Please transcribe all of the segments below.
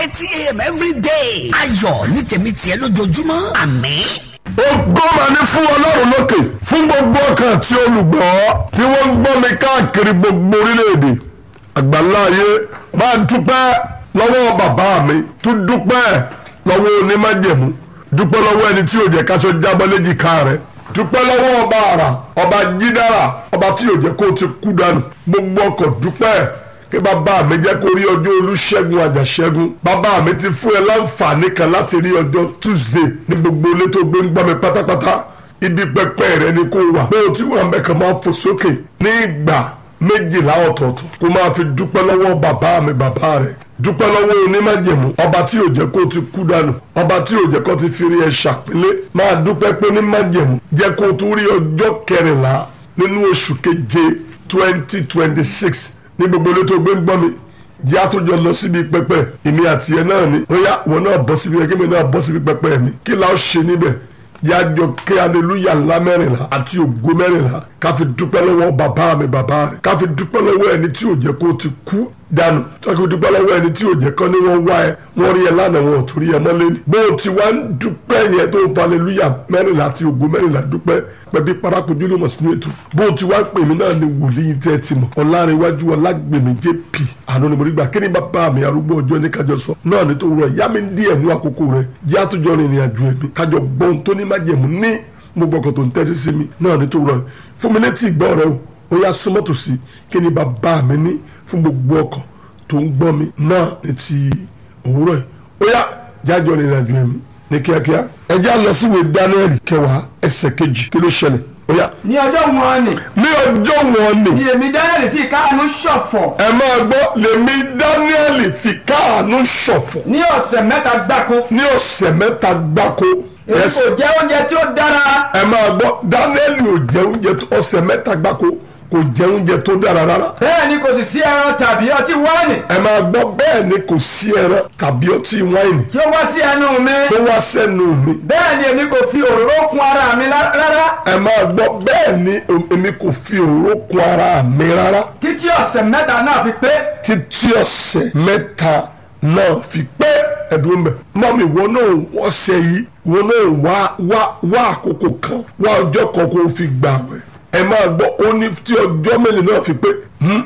eighty a.m. every day. ayọ̀ ní tèmi tiẹ̀ lójoojúmọ́ àmín. ògo mà ní fún ọlọ́run lókè fún gbogbo ọkàn tí olùgbọ́ tí wọ́n ń gbọ́ mi káàkiri gbogbo orílẹ̀-èdè àgbáláyé máa dúpẹ́ lọ́wọ́ bàbá mi tún dúpẹ́ lọ́wọ́ onímájẹ̀mú dúpẹ́ lọ́wọ́ ẹni tí ò jẹ́ káṣọ jábọ́ léjìká rẹ̀ dúpẹ́ lọ́wọ́ ọba àrà ọba jídára ọba tí ò jẹ́ kó o ti kú dànù gbogbo ọkọ̀ dúpẹ́ kí bàbá mi jẹ́ kó rí ọjọ́ olúṣẹ́gun àjàṣẹ́gun bàbá mi ti fún ẹ láǹfààní kan láti rí ọjọ́ tuesday ní gbogbo ilé tó gbé ń gbọ́ mi pátápátá ibi pẹpẹ rẹ ni kó wà bó o ti wà mẹ́kàn máa fò sókè ní ìgbà méjìlá ọ̀tọ̀ọ̀tọ̀ kó máa fi dúpẹ́ lọ́wọ́ bàbá mi bàbá rẹ̀ dúpẹ́ lọ́wọ́ onímájẹ̀mú ọba tí ò jẹ́ kó ti kú dànù ọba tí ò jẹ́ kó ti fi rí ẹ ṣàpélé máa dúpẹ́ pé onímájẹ̀mú jẹ́ kó tún rí ọjọ́ kẹrìnlá nínú oṣù keje twenty twenty six ní gbogbo ilé tó gbé ń gbọ́ mi jẹ́ àtúnjọ lọ síbi pẹpẹ èmi àti ẹ náà ni ó yá wọn náà bọ́ síbi ẹgbẹ́ mi náà bọ́ síbi pẹpẹ mi kí la ó ṣe níbẹ̀ yájọ kí aleluya ńlá mẹ́rìnlá àti ògo mẹ́rìnlá ká fi dúpẹ́ lọ́wọ́ bàbá mi bàbá rẹ̀ ká fi dúpẹ́ lọ́wọ́ ẹni tí ò jẹ́ kó ti kú dànù ká fi dúpẹ́ lọ́wọ́ ẹni tí ò jẹ́ kọ́ ni wọ́n wá ẹ wọ́n rí ẹ lánàá wọn ò torí ẹ mọ́lẹ́ ni bó o ti wá ń dúpẹ́ yẹn tó ń fa aleluya mẹ́rìnlá àti ògo mẹ́rìnlá dúpẹ́ pẹ̀bí parakojú ló mọ̀ sínú ètò bó o ti wá pè mí náà ni wòlíì tẹ́ ẹ ti mọ̀ ọ̀làrẹ̀wájú ọ̀làgbèmí jp àná ni mo rí gbà kí ni bàbá mi arúgbó ọjọ́ ní kájọ sọ náà ní tó rọ ìyá mi ń díẹ̀ nú àkókò rẹ̀ yá tó jọ rìnrìn àjò ẹ̀mí kájọ gbọ́n tó ní májẹ̀mú ní gbogbo ọkọ̀ tó ń tẹ́tí sí mi náà ní tó rọ fún mi létí ìgbọ́ rẹ o ó yá súnmọ́ tòsí kí ni bàbá mi ní fún gbogbo ọkọ̀ tó ń gbọ́ mi náà ní ti òwúrọ̀ yìí ó yá jájọ rìnrìn àjò ẹ̀mí ní kíákíá ẹ já lọ síwèé Dáníẹ́lì kẹwàá ẹsẹ̀ kejì kí ló ṣẹlẹ̀ ó yá ní ọjọ́ wọn ni ní ọjọ́ wọn ni ni èmi Dáníẹ́lì fi káàánú ṣọ̀fọ̀ ẹ máa gbọ́ lèmi Dáníẹ́lì fi káàánú ṣọ̀fọ̀ ní ọ̀sẹ̀ mẹ́ta gbáko ní ọ̀sẹ̀ mẹ́ta gbáko èmi Yes. kò jẹ oúnjẹ tí ó dára ẹ máa gbọ́ Dáníẹ́lì ò jẹ oúnjẹ tó- ọ̀sẹ̀ mẹ́ta gbáko kò jẹ oúnjẹ tó dára rárá bẹ́ẹ̀ ni kò sì sí ẹran tàbí ọtí wáìnì ẹ máa gbọ́ bẹ́ẹ̀ ni kò sí ẹran tàbí ọtí wáìnì tí ó wá sí ẹnu mi tó wá sẹ́nu mi bẹ́ẹ̀ ni èmi kò fi òróró kun ara mi lá- rárá ẹ máa gbọ́ bẹ́ẹ̀ ni èmi kò fi òró kun ara mi rárá títí ọ̀sẹ̀ mẹ́ta náà fi pé títí ọ̀sẹ̀ mẹ́ta náà fi pé ẹ̀dùn mẹ́. mọ́mí wọn náà ọ̀sẹ̀ yìí wọn náà wá wá wá àkókò kan wá ọjọ́ kan kó o fi gbà wẹ̀. ẹ máa gbọ́ ó ní tí ọjọ́ mélòó náà fi pé hmm?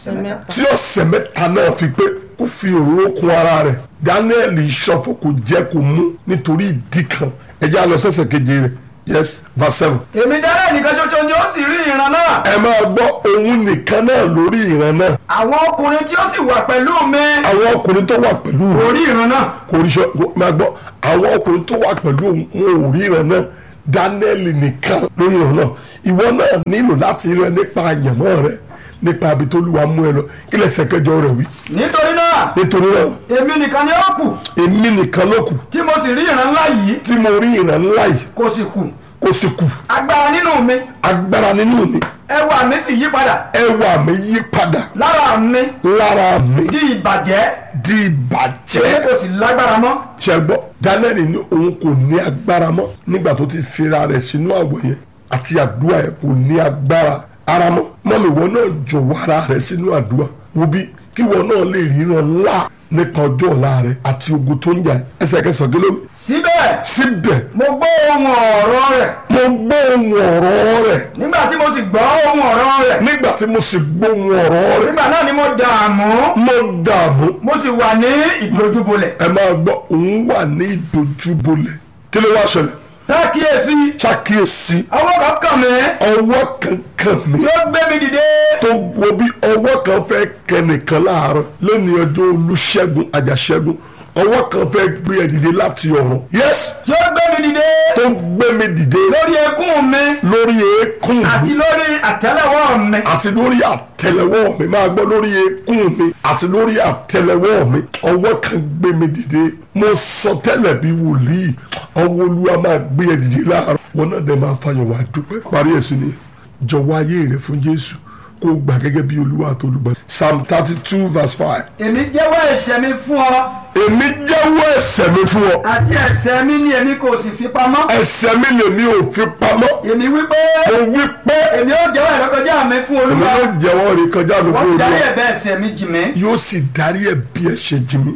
tí ọ̀sẹ̀ mẹ́ta náà fi pé kó fi òróró kun ara rẹ̀ Daniel ìṣọ̀fọ̀ kò jẹ́ kó mú nítorí ìdí kan ẹ jẹ́ á lọ sẹ́sẹ̀ keje rẹ̀ yes verse seven èmi Dáníẹ́lì nìkan ṣoṣo ni ó sì rí ìran náà ẹ máa gbọ́ òun nìkan náà lórí ìran náà àwọn ọkùnrin tí ó sì wà pẹ̀lú mi àwọn ọkùnrin tó wà pẹ̀lú rẹ̀ kò rí ìran náà kò rí sọ máa gbọ́ àwọn ọkùnrin tó wà pẹ̀lú òun wọn ò ríran náà Dánẹ́ẹ̀lì nìkan ló ríran náà ìwọ náà nílò láti ríran nípa àyànmọ́ rẹ nípa ibi tó lùwà mú ẹ lọ kí lẹsẹ̀ kẹjọ rẹ wí. nítorí náà nítorí náà èmi nìkan ni ó kù èmi nìkan ló kù tí mo sì rí ìran ńlá yìí tí mo rí ìran ńlá yìí kò sì kù kó sì kù agbára nínú mi agbára nínú mi ẹwà mi sì yí padà ẹwà mi yí padà lára mi lára mi di ìbàjẹ́ di ìbàjẹ́. èmi kò sì lágbára mọ́ ṣẹgbọ́ Dánẹ́ẹ̀lì ní òun kò ní agbára mọ́ nígbà tó ti fira rẹ̀ sínú àwọ̀ yẹn àti àdúrà yẹn kò ní agbára ara mọ́ mọ́mi wọn náà jọ̀wọ́ ara rẹ̀ sínú àdúrà wo bí kí wọn náà lè ríran ńlá nípa ọjọ́ ọ̀la rẹ̀ àti ogun tó ń jà ẹsẹ̀ kẹsàn-án kí ló wí. síbẹ̀ síbẹ̀ mo gbọ́ ohun ọ̀rọ̀ rẹ̀ mo gbọ́ ohun ọ̀rọ̀ rẹ̀ nígbà tí mo sì gbọ́ ohun ọ̀rọ̀ rẹ̀ nígbà tí mo sì gbọ́ ohun ọ̀rọ̀ rẹ̀ nígbà náà ni mo dààmú mo dààmú mo sì wà ní ìdojúbolẹ̀ ẹ máa gbọ́ òun wà ní ìdojúbolẹ̀ kí ló wá ṣẹlẹ̀ sákìyèsí ṣàkíyèsí ọwọ́ kan kàn mí ọwọ́ kankan mi tí ó gbé mi dìde tó wo bí ọwọ́ kan fẹ́ kẹnìkan láàárọ̀ lónìí ọjọ́ olùṣègùn àjàṣẹ́gun ọwọ́ kan fẹ́ gbé ẹ dìde láti ọ̀run yes tí ó gbé mi dìde tó ń gbé mi dìde lórí eékún mi lórí eékún àti mi lórí àtẹ́lẹwọ́ mi àti lórí àtẹ́lẹwọ́ mi máa gbọ́ lórí eékún mi àti lórí àtẹ́lẹwọ́ mi ọwọ́ kan gbé mi dìde mo sọ tẹ́lẹ̀ bí wòlíì ọwọ́ olúwa máa gbé ẹ dìde láàárọ̀ wọn náà dẹ̀ máa fàyọ̀ wá dúpẹ́ parí ẹ̀sùn ni jọ̀wọ́ ayé rẹ fún jésù kó o gbà gẹ́gẹ́ bí olúwa àti olùgbà psalm thirty two verse five èmi jẹ́wọ́ ẹ̀ṣẹ̀ mi fún ọ èmi jẹ́wọ́ ẹ̀ṣẹ̀ mi fún ọ àti ẹ̀ṣẹ̀ mi ni èmi kò sì fi pamọ́ ẹ̀ṣẹ̀ mi lèmi ò fi pamọ́ èmi wí pé mo wí pé èmi ó jẹ́wọ́ ìrékọjá mi fún èmi olúwa yóò jẹ́wọ́ rẹ̀ kọjá mi fún wọ́n ti darí olúwa ẹ̀bẹ̀ ẹ̀ṣẹ̀ mi jì mí yóò sì darí ẹ̀bi ẹ̀ṣẹ̀ jì mí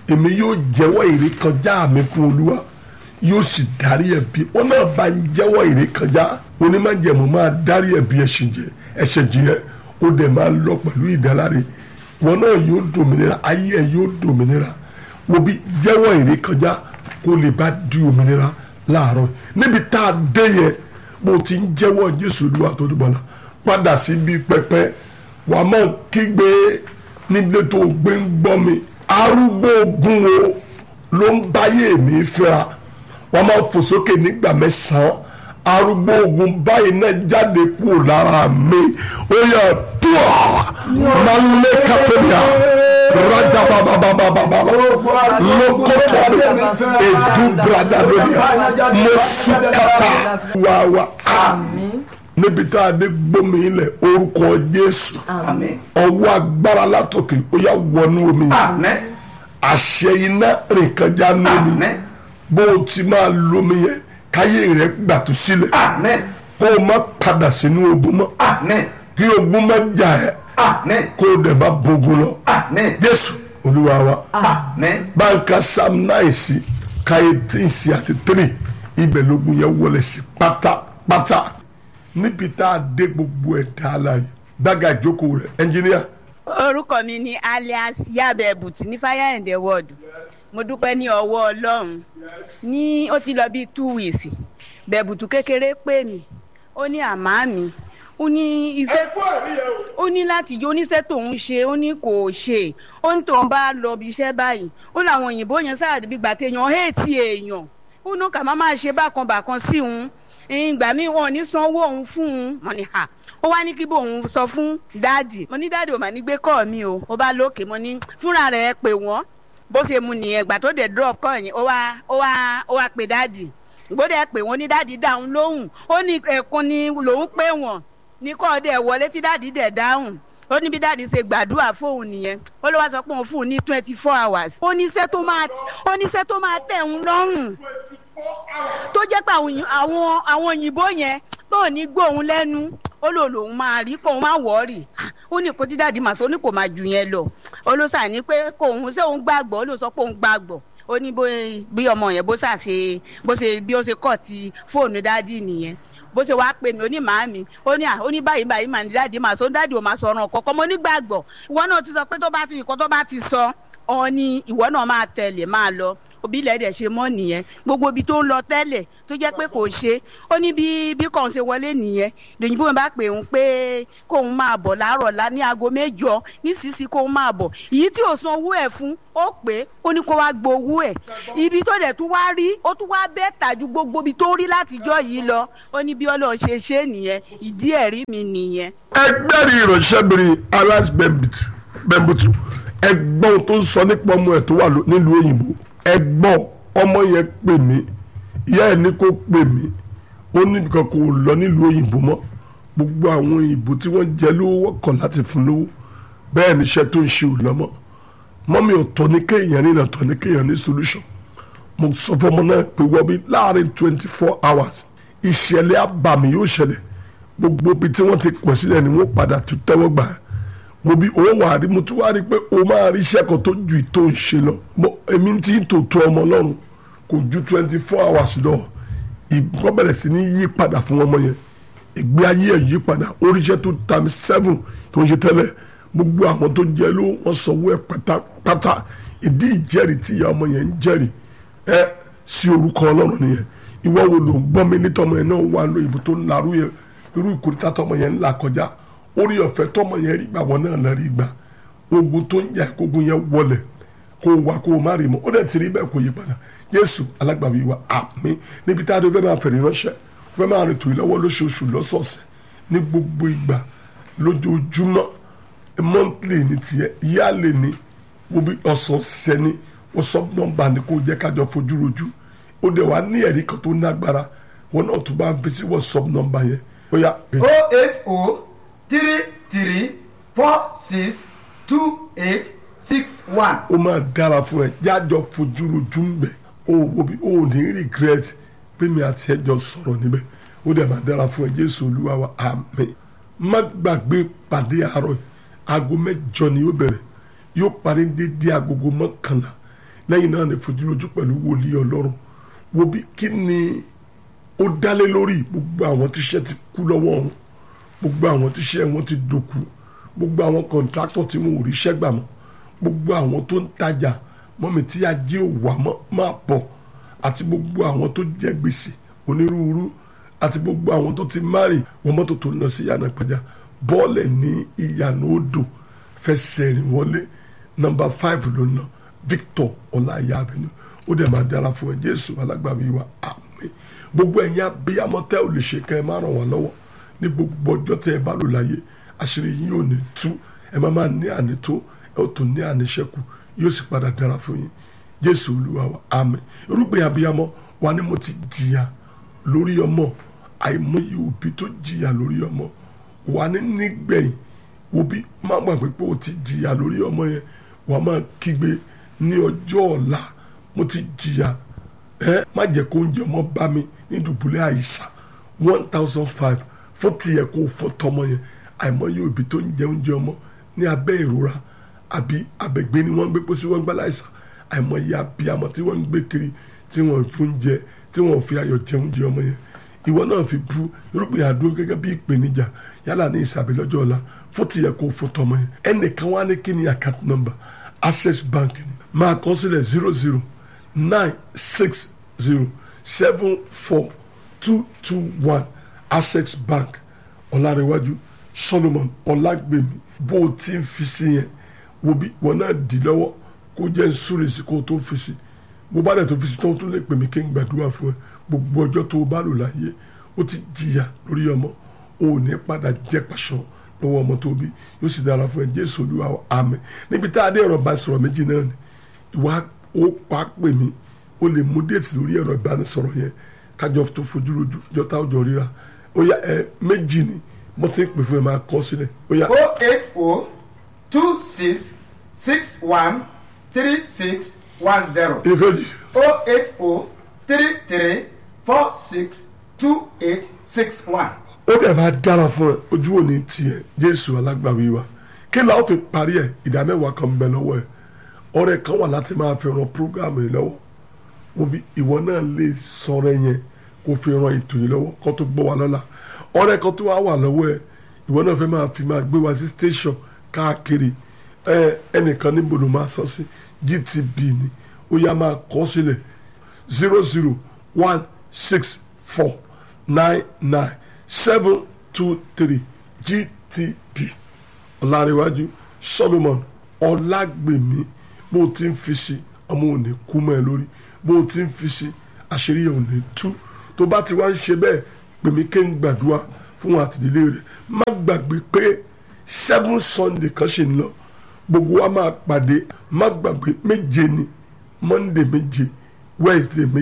èmi yóò jẹ́wọ́ ìrékọjá mi fún olúwa yóò sì dárí ẹ̀bi wọn náà bá ń jẹ́wọ́ ìrékọjá onímọ̀jẹ̀mú máa dárí ẹ̀bi ẹ̀ṣẹ̀ jẹ ẹ̀ṣẹ̀ jìyẹ ó dẹ̀ máa lọ pẹ̀lú ìdáláre wọn náà yóò dòmìnira ayé ẹ̀ yóò dòmìnira wo bí jẹ́wọ́ ìrékọjá kó lè bá di òmìnira láàárọ̀ níbi tá a dé yẹn bó ti ń jẹ́wọ́ jésù olúwa tó dùbọ̀ la padà síbi pẹpẹ wàá mọ̀ kígbe nílé tó gbé ń gbọ́ mi arúgbó ogun wo ló ń báyé mi fẹ́ra wọ́n máa fò sókè nígbà mẹ́sàn-án arúgbó ogun báyìí náà jáde kúrò lára mi ó yà dùà máa ń lé kátólíà rajabababababa lókòtò edu brada lónìí mo sùkàtà wàwà níbi tá a dé gbómi ilẹ̀ orúkọ jésù àmín ọwọ́ agbára látòkè ó yà wọnú omi yìí àmín àṣẹ iná rìn kọjá ní omi àmín bó o ti máa lomi yẹn káyé rẹ gbàtú sílẹ̀ àmín kó o má padà sínú ogun mọ́ àmín kí ogun má jà ẹ́ àmín kó o dẹ̀ má bogun lọ àmín jésù olúwa wa àmín báńkà sam náà sí káyé tí sí àti tírì ibẹ̀ lógun yẹn wọlé sí pátápátá níbi tá a dé gbogbo ẹ̀ tá a la yìí gbága ìjókòó rẹ̀ ẹnjìníà orúkọ mi ni alias yabebut ní fire and the world mo dúpẹ́ ní ọwọ́ ọlọ́run ní ó ti lọ bíi two weeks bẹ̀bùtù kékeré pè mí ó ní àmá mi ó ní iṣẹ́ ó ní láti yọ oníṣẹ́ tóun ṣe ó ní kò ṣe ó ní tóun bá lọ bí iṣẹ́ báyìí ó làwọn òyìnbó yẹn sáà bí gbà téèyàn héètì èèyàn ó ní kà má máa ṣe bákan bákan sí òun ìgbà míì wọn ò ní sanwó òun fún un mọ̀ ní hà ó wá ní kí bóun sọ fún dáàdì mo ní dáàdì ò mà ní gbé kọ́ mi o ó bá lókè mo ní fúnra rẹ̀ pè wọ́n bó ṣe mu nìyẹn ìgbà tó dẹ̀ drop kọ́ yẹn ó wá ó wá ó wá pe dáàdì gbọ́dọ̀ pè wọ́n ní dáàdì dáhùn lóhùn ó ní ẹ̀kún ni lòun pè wọ́n ní kọ́ dẹ̀ wọlé tí dáàdì dẹ̀ dáhùn ó ní bí dáàdì ṣe gbàdúrà fóun nìyẹn ó ló wá sọ pé òun fún un ní twenty four hours ó ní iṣẹ́ tó máa ó ní iṣẹ́ tó máa tẹ̀ ń lọ́rùn tó jẹ́ pé àwọn àwọn àwọn òyìnbó yẹn tó ní gbóhùn lẹ́nu ó lò lòun máa rí kóun máa wọ́ọ̀rì ó ní kó dídàdí màá sọ ó ní kò máa jù yẹn lọ ó ló sà ní pé kóun ṣé òun gbàgbọ́ ó ló sọ pé òun gbàgbọ́ ó ní bí ọmọ yẹn bó ṣàṣe bó ṣe bí ó ṣe kọ̀ ti fóònù dádì nìyẹn bó ṣe wá pè mí ó ní màámi ó ní à ó ní báyìí báyìí màá ní dáàdì màá sọ dáàdì ò máa sọ ọ̀ràn kọ̀ọ̀kan mo ní gbàgbọ́ ìwọ náà ti sọ pé tó bá ti ìkọ́ tó bá ti sọ ọ ní ìwọ náà máa tẹ̀lé máa lọ òbí ilẹ̀ dẹ̀ ṣe mọ́ nìyẹn gbogbo ibi tó ń lọ tẹ́lẹ̀ tó jẹ́ pé kò ṣe ó ní bí bí kàn ṣe wọlé nìyẹn lòyìnbó mi bá pè ń pé kóun máa bọ̀ láàárọ̀ lá ní aago mẹ́jọ nísinsìnyí kóun máa bọ̀ èyí tí ò san owó ẹ̀ fún ó pé ó ní kó wá gbowó ẹ̀ ibi tó dẹ̀ tún wá rí ó tún wá bẹ́ẹ̀ tàjú gbogbo ibi tó rí látijọ́ yìí lọ ó ní bí ọlọ́run ṣe ṣe nìyẹn ìdí ẹ̀rí mi nìyẹn. ẹgbẹ́rì ìránṣẹ́bìnrin alas bẹ́mbùtù ẹgbọ́n tó ń sọ nípa ọmọ ẹ̀ tó wà nílùú òyìnbó ẹgbọ́n ọmọ yẹn pè mí ìyá ẹ̀ ní kó pè mí ó ní nǹkan kò lọ nílùú òyìnbó mọ́ gbogbo àwọn òyìnbó tí wọ́n jẹ lówó wọ́kọ̀ láti fún lówó bẹ́ẹ̀ níṣẹ́ tó ń ṣe ò lọ́mọ́ mọ́mí ọ̀tọ̀ ní kéèyàn ní ọ̀tọ̀ ní kéèyàn ní solution mo sọ fọmọ náà pé wọ́n bí láàrin twenty four hours ìṣẹ̀lẹ̀ àbàmì yóò ṣẹlẹ̀ gbogbo ibi tí wọ́n ti pọ̀ sílẹ̀ ni wọ́n padà tún tẹ́wọ́ gbà á mo bí owó wà rí mo tún wá rí pé o máa rí iṣẹ́ kan tó ju ìtò ń ṣe lọ mo èmi ti ń tò tó ọmọ ọlọ́run kò ju twenty four hours lọ ìgbọ́ bẹ̀rẹ̀ sí ní yí padà fún ọmọ yẹn ìgbé ayé ẹ̀ yí padà oríṣẹ́ tó times seven tó ń ṣe tẹ́lẹ̀ gbogbo àwọn tó jẹ́ ló wọ́n sanwó ẹ̀ pátápátá ìdí ìjẹ́rìí tí ìyá ọmọ yẹn ń jẹ́rìí ẹ sí orúkọ ọlọ́run nìyẹn ìwọ wo ló ń gbọ́ mi nítọ́mọ yẹn náà wà ló ìbò tó ń larú yẹn irú ìkórìtà tọmọ yẹn ń là kọjá orí ọ̀fẹ́ tọmọ yẹn rí gbà wọn náà lọ rí gbà ogun tó ń jà kógun yẹn wọlẹ̀ kó o wá kó o má rí mọ́ ó dẹ̀ ti rí bẹ́ẹ̀ kó yí padà Jésù alágbàwí wa àmín níbi tá a dé fẹ́ máa fẹ̀rẹ̀ ránṣẹ́ fẹ́ máa rètò ìlọ́wọ́ lóṣooṣù lọ́sọ̀ọ̀sẹ̀ ní gbogbo ìgbà lójoojúmọ́ monthly ní tiẹ̀ yálè ní wọ́n bí ọ̀sọ̀ọ̀sẹ̀ ní wọ́sọ̀ nọ́mbà ní kó jẹ́ kájọ fojú rojú ó dẹ̀ wá ní ẹ̀rí kan tó nágbára wọn náà tún bá ń fi sí wọ́sọ̀ nọ́mbà yẹn ó yá. o eight o three three four six two eight six one. ó máa dára fún ẹ jájọ fojú rojú ń bẹ ó wo bí ó ní regret pé mi àti ẹ jọ sọ̀rọ̀ níbẹ̀ ó dẹ̀ máa dára fún ẹ jésù olúwa wa àmín má gbàgbé pàdé àárọ̀ aago mẹ́jọ ni yóò bẹ̀rẹ̀ yóò parí dédé agogo mọ́kànlá lẹ́yìn náà ní fojúrojú pẹ̀lú wòlíì ọlọ́run wo bí kí ni ó dálé lórí gbogbo àwọn tíṣẹ́ ti kú lọ́wọ́ wọn gbogbo àwọn tíṣẹ́ wọn ti dòkú gbogbo àwọn kọ̀ǹtráktọ̀ tí wọn ò ríṣẹ́ gbà mọ́ gbogbo àwọn tó ń tajà mọ́mi tí ajé ò wá mọ́ máa pọ̀ àti gbogbo àwọn tó jẹ gbèsè onírúurú àti gbogbo àwọn tó ti márì wọn mọ́tò tó ń lọ sí ìyànà ìpàjà bọ́ọ̀lẹ̀ ní ìyànà odò fẹsẹ̀ rìn wọlé nọmba five ló ná Victor ọláìyá abẹnú ó dẹ̀ máa dára fún ẹ Jésù alágbàmí wa àmín gbogbo ẹ̀yin abiyamọ tẹ́ ò lè ṣe kẹ́ ẹ má ràn wá lọ́wọ́ ní gbogbo ọjọ́ tẹ́ ẹ bá lò láyé àṣírí yín ò ní tú ẹ má máa ní ànító ẹ ó tún ní àníṣẹ́kù yóò sì padà dára fún yín Jésù olúwa wa àmín irúgbìn abiyamọ wa ni mo ti jìyà lórí ọmọ àìmọye òbí tó jìyà lórí ọmọ wà ní nígbẹ̀yìn òbí má gbàgbé pé o ti jìyà lórí ọmọ yẹn wà máa kígbe ní ọjọ́ ọ̀la mo ti jìyà ẹ má jẹ́ kó oúnjẹ ọmọ bá mi ní dùbúlẹ̀ àìsàn one thousand five fún tiẹ̀ kó fọ́ tọmọ yẹn àìmọye òbí tó ń jẹ oúnjẹ ọmọ ní abẹ́ ìrora àbí abẹ́gbé ni wọ́n ń gbé pósí wọ́n ń gbá láìsàn àìmọye abiyamọ tí wọ́n ń gbé kiri tí wọ́n fún jẹ tí wọ́n fi ayọ̀ jẹ oúnjẹ ọmọ yẹn ìwọ náà fi bú irúgbìn àdó gẹ́gẹ́ bí ìpèníjà yálà ní ìsàbẹ̀ lọ́jọ́ ọ̀la fún tìyẹ kó fún tọmọ yẹn ẹnìkan wá ní kí ni account number access bank ni máa kọ sílẹ̀ zero zero nine six zero seven four two two one access bank ọ̀làrẹ̀wájú solomon ọ̀làgbèmí bó o ti ń fi sí yẹn wo bí wọn náà dì lọ́wọ́ kó jẹ́ nsúre sí kó o tó fi sí bó bá dẹ̀ tó fi sí tán o tún lè pè mí kí n gbàdúrà fún ẹ gbogbo ọjọ́ tó o bá lò láyé ó ti jìyà lórí ọmọ o ò ní padà jẹ́ pàṣọ lọ́wọ́ ọmọ tó bí yóò sì dára fún ẹ jésù olúwa wa, àmín níbi tá a dé ẹ̀rọ bá sọ̀rọ̀ méjì náà ni ìwà ó pa pè mí o lè mú déètì lórí ẹ̀rọ ìbánisọ̀rọ̀ yẹn kájọ tó fojú rojú jọta ọjọ́ ríra ó yá ẹ méjì ni mo ti ń pè fún ẹ máa kọ sílẹ̀ ó yá o eight o two six six one three six one zero ìkejì o eight o three three four six two eight six one. ó dẹ̀ máa dára fún ẹ ojú ò ní tiẹ̀ jésù alágbàwí wa kí la ó fi parí ẹ ìdá mẹ́wàá kan ń bẹ lọ́wọ́ ẹ ọ̀rẹ́ kan wà láti máa fi ran prógámù yìí lọ́wọ́ mo bí ìwọ náà lè sọ̀rọ̀ yẹn kó fi ran ètò yìí lọ́wọ́ kó tó gbọ́ wa lọ́la ọ̀rẹ́ kan tó wá wà lọ́wọ́ ẹ ìwọ náà fẹ́ máa fi máa gbé wa sí station káàkiri ẹ ẹnìkan níbo ló máa sọ sí gtb ni ó yá máa kọ sílẹ̀ zero zero one six four nine nine seven two three gtb ọ̀làríwájú solomon ọ̀làgbèmí bó o ti ń fi sí ọmọ ò ní kú mọ́ ẹ lórí bó o ti ń fi sí àṣírí ẹ̀ ò ní tú tó bá ti wá ń ṣe bẹ́ẹ̀ pèmí ké ń gbàdúrà fún àtìdílé rẹ̀ má gbàgbé pé seven sunday kan ṣe ń lọ gbogbo wa máa pàdé má gbàgbé méje ni monday méje wednesday méje